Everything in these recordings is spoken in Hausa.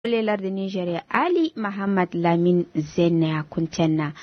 lelar da Nigeria Ali Muhammad Lamin Zenna Kuntenna.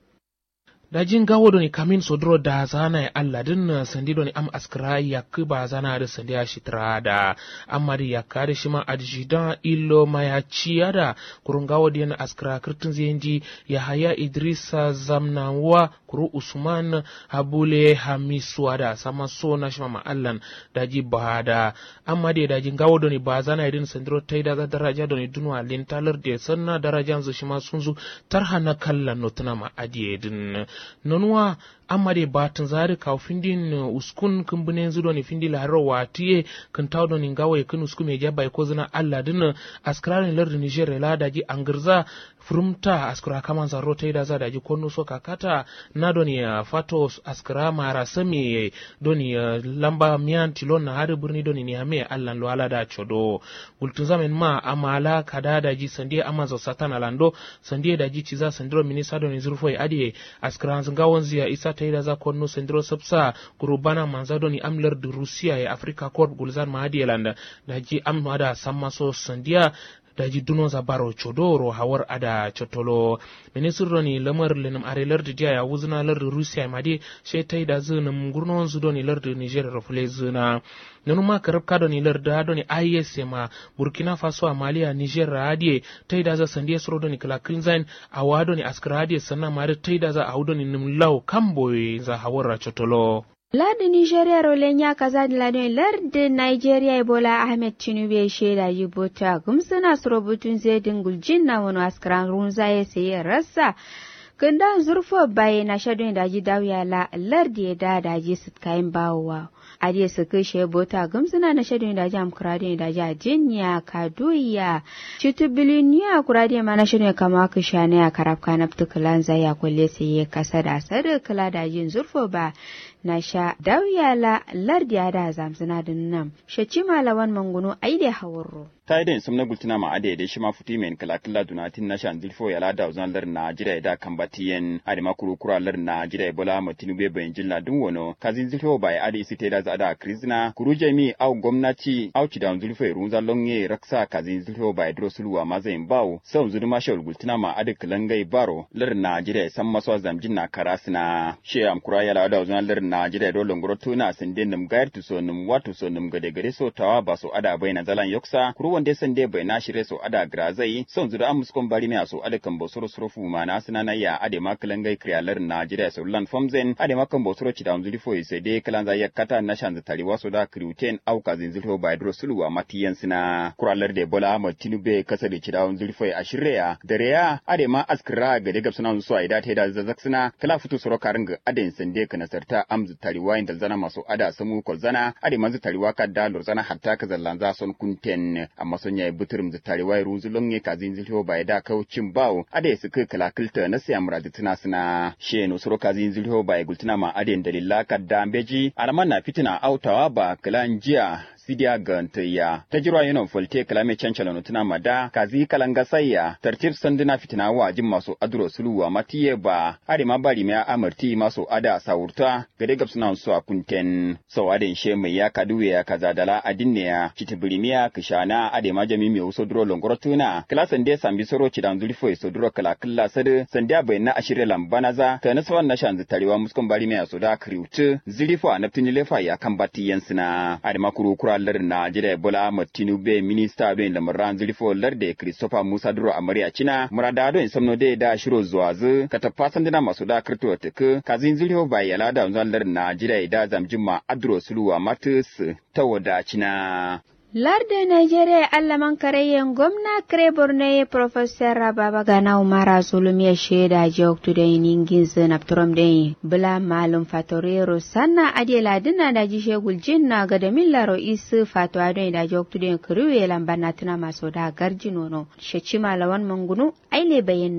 da jin gawo doni kamin sodro da zana ya Allah din sandi doni am askra ya ba zana da sandi ya shitra da amari ya kare shi ma adjidan illo ma ya ciya da kurun gawo diyan askra kirtin zenji ya haya idrisa zamnawa kuru usman habule hamiswa da sama so na shi ma allan da ji ba da amma da da jin gawo doni ba zana idin sandiro tai da daraja doni dunwa lintalar da sanna darajan zu shi ma sun zu tarha na kallan notuna ma adiye din nonuwa amade batin zari kaw findin uskun kumbune zudo ni findi la haro watiye kan tawdo ni ngawe kan uskume jaba ko zina Allah din askrarin lar Niger la daji angirza furumta askra kaman zaro tai da za daji konno so kakata na doni fato askra mara sami doni lamba miyan tilon na har burni doni ni ame Allah lo ala da chodo gultun zamen ma amala kada daji sande amazo satana lando sande daji ciza sandro minisa doni zurfoi adiye askra ngawon ziya isa ta da za konno sendro sabsa kurubana manzado ni amlar da rusiya ya afrika corp gulzar mahadiyalanda da ji amma da samma so sandiya daji duno za baro chodoro hawar ada chotolo ministro ni lamar lenum are lardi dia ya wuzna lardi rusiya made she tai da zunum gurnon zudo ni lardi niger rafule zuna nanu ma karab kado ni lardi ado ni is ma burkina faso a maliya niger radie tai da za sandiya soro do ni kala crimson awado ni askara radie sanna mare tai da za awdo ni num law kamboy za hawar chotolo Ladin Nigeria rolen ya kaza da ladin lardin Nigeria Ebola Ahmed Tinubu ya shaida yi bota gumsuna su rubutun zai dinguljin na wani askaran runza ya sayi rasa. Kunda zurfo baye na shaɗin daji dawiya la lardi ya da daji su kayan bawowa. Ade su kai shi bota gumsuna na shaɗin daji am kuradin daji a jinya kaduya. Citu biliniya kuradin ma na shaɗin kama ka sha na ya karafka na fitukulan zai ya kulle sai ya kasa da sadar kula dajin zurfo ba. na sha dawyala lardiya da zamsina din nan shaci malawan mangunu ai da hawarro ta idan sumna gultina ma ade da shi ma futi men kala kala dunatin na shan dilfo ya lada uzan lar na jira da kan batiyen ade ma kuru kura lar na jira bola matinu be bayin jilla dun wono kazin zilfo bai ade site da zada krizna kuru jami au gwamnati au ci da zulfo runza longe raksa kazin zilfo bai dro sulwa ma zain bawo sau zudu ma shawul gultina ma ade kalangai baro lar na jira san maso zamjin na karasna she am kura ya lada uzan lar na jira do longoro tuna sinde num gair tu so num watu so num gade gare so tawa ba so ada bai na zalan yoksa kuru wanda sande bai na shire so ada grazai son zuda am muskon bari me so ada kan bosoro soro fu ma na sina na ya ade ma kalan gai krialar na jira so lan famzen ade ma kan bosoro ci da unzuli fo sai dai kalan za ya kata na shan tari waso da kriuten au ka zin zulfo bai dro suluwa matiyan sina kuralar de bola ma tinube kasa da ci da unzuli fo a shirya dare ya ade ma askra ga de gabsuna so ai da ta da zazzak sina kala futu soro karinga ade sande kana sarta amzu tariwa inda zana masu ada samu ko zana ade manzu tariwa ka da lor zana hatta ka zallan za son kunten amma son yayi buturum da tariwa runzu longe ka zin zilho bai da kaucin bawo ade su kai kala kilta na siya muradi tuna suna she no soro ka zin zilho bai gultuna ma ade dalilla ka da beji alaman na fitina autawa ba kalan jiya sidiya gantaya ta jirwa yana folte kalame cancala no tuna mada kazi kalanga sayya tartib sanduna fitina wa jin masu adro suluwa matiye ba ade ma bari me amarti masu ada sawurta gade gabsuna su a kunten so ade she mai ya kaduwe ya kaza dala adinne ya kitibirimiya kishana ade ma jami me uso dro longoro tuna klasan de sambi soro cidan zulfo so dro kala killa sade sandiya bai na ashire lambanaza ta naswan na shanzu tarewa muskon bari me so da kriutu zilifo anaptini lefa ya kambati yansina ade ma kuru kura lar na jira bola ahmad tinubu minista don lamaran zilfo larde christopher musa duro amarya cina murada don samno de da shiro zuwa zu ka tafasan dina masu da kirto tuku kazin zilfo bai yala da zan lar na jira da zamjima adro suluwa matus ta wadacina Larda Nigeria allaman karayyen gwamna kare borno Professor Baba Gana Umara Zulum ya shaida joktu da ningin zinab turam da bula malum fatorero sanna adela dina da ji shegul jinna ga da millaro isu fatwa da da joktu da kuruwe lambana tuna maso da garji nono shaci malawan mangunu aile bayan no.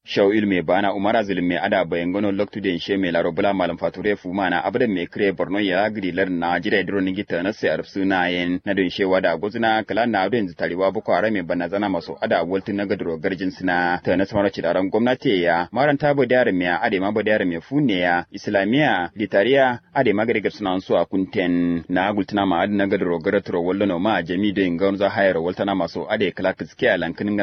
shaw ilme bana umara zulme ada bayan gono loktu den she me laro bula malam fature fu mana abdan me kre borno ya gidi lar na jira diro ni gita na sai arf suna yen na don she wada gozuna kala na don zitariwa buko are me bana zana maso ada wolti na gadro garjin suna ta na samara cidaran gwamnati ya maran ta bo dare me ade ma bo dare me fune ya islamiya litariya ade ma gadi suna su a kunten na gultina ma ade na gadro garatro wallo no ma jami do ingon za hayar waltana maso ade kala kiskiya lankin